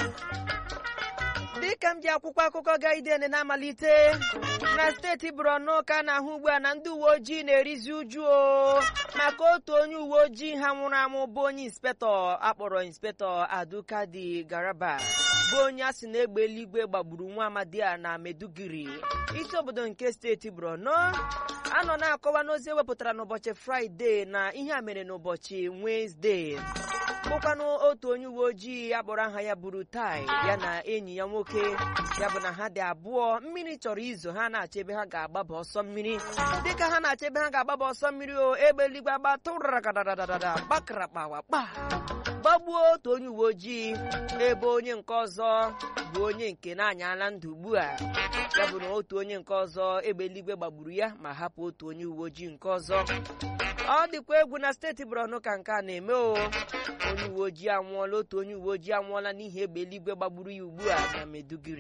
dịka m ji akwụkwọ akụkọ gaiden na-amalite na steeti Borno ka a na-ahụ ugbu a na ndị uwe ojii na-erizi uju o maka otu onye uwe ojii ha nwụrụ anwụ bụ onye inspektọ akpọrọ inspektọ Adukadi Garaba bụ onye a sị na egbe eluigwe gbagburu nwa amadi a na Meduguri isi obodo nke steeti Borno a nọ na-akọwa n'ozi ewepụtara n'ụbọchị Fraịde na ihe a mere n'ụbọchị Wenesde bụkwanụ otu onye uwe ojii akpọrọ aha ya bụrụ tai ya na enyi ya nwoke ya bụ na ha dị abụọ mmiri chọrọ izo ha na-achọ ebe ha ga-agbaba ọsọ mmiri dịka ha na-achọ ebe ha ga-agbaba ọsọ mmiri o egbe eluigwe agba tụraragadadada gbakrakpawakpa gbagbuo otu onye uwe ojii ebe onye nke ọzọ bụ onye nke na-anyala ndụ ugbu a ya bụ na otu onye nke ọzọ egbe eluigwe gbagburu ya ma hapụ otu onye uwe ojii nke ọzọ ọ dịkwa egwu na steeti Borno ka nke a na-eme o onye uwe ojii anwụọla otu onye uwe ojii anwụọla n'ihi egbe eluigwe gbagburu ya ugbu a na Meduguri